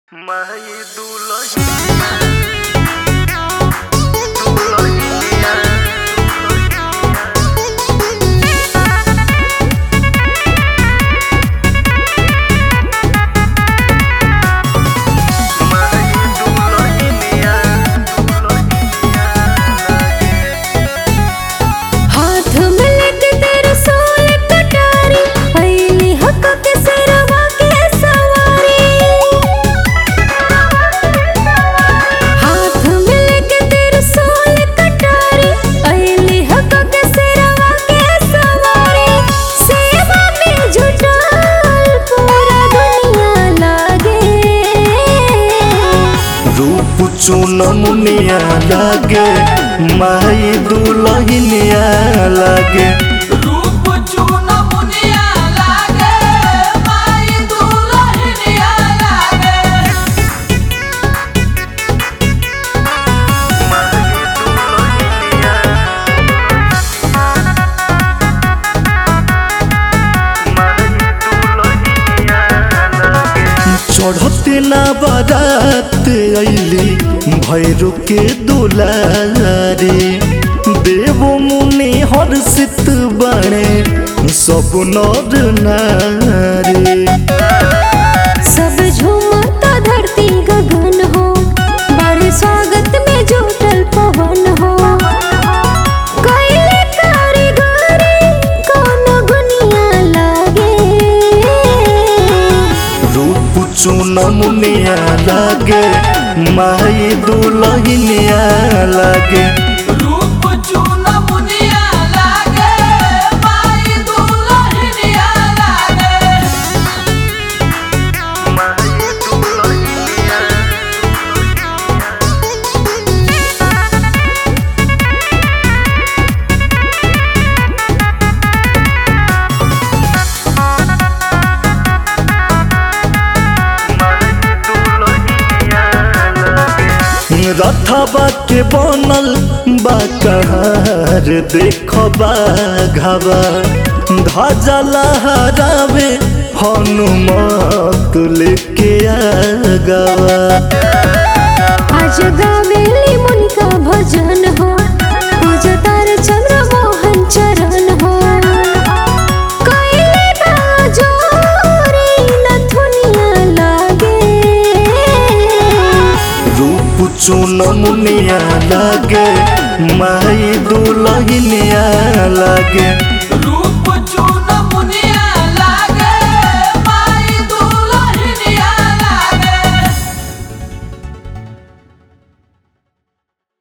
माई दुलहिया दुलहिया माई दुलहिया दुलहिया हाथ में लेके तेरे सोल कटारी पहली हक के सिरवा के सवारी हाथ में लेके तेरे सोल कटारी पहली हक के सिरवा के सवारी सेवा में जुटाल पूरा दुनिया लागे रूप चून मुनिया लागे माई दुलहिनिया लागे रूप चून मुनिया लागे माई दुलहिनिया लागे माई दुलहिनिया माई दुलहिनिया लागे चढ़ते ना बारात अइली भैरू के दुलारे देव मुनि हर्षित बने सब नर नारी सब झूमता धरती गगन हो बड़े स्वागत में जुटल पवन हो कैले कारीगरी कौन गुनिया लागे रूप चून मुनिया लागे माई दुलहिनिया लागे रूप चून मुनिया लागे माई दुलहिनिया लागे माई दुलहिनिया रथबा के बनल बा कहार देखबा घबा ध्वजा लहरावे हनुमत लेके आगवा आज गावेली मुनि का भजन हो पूज तार चंद्र मोहन चरण हो कैले बाजोरी नथुनिया लागे रूप चून मुनिया लागे माई दुलहिनिया लागे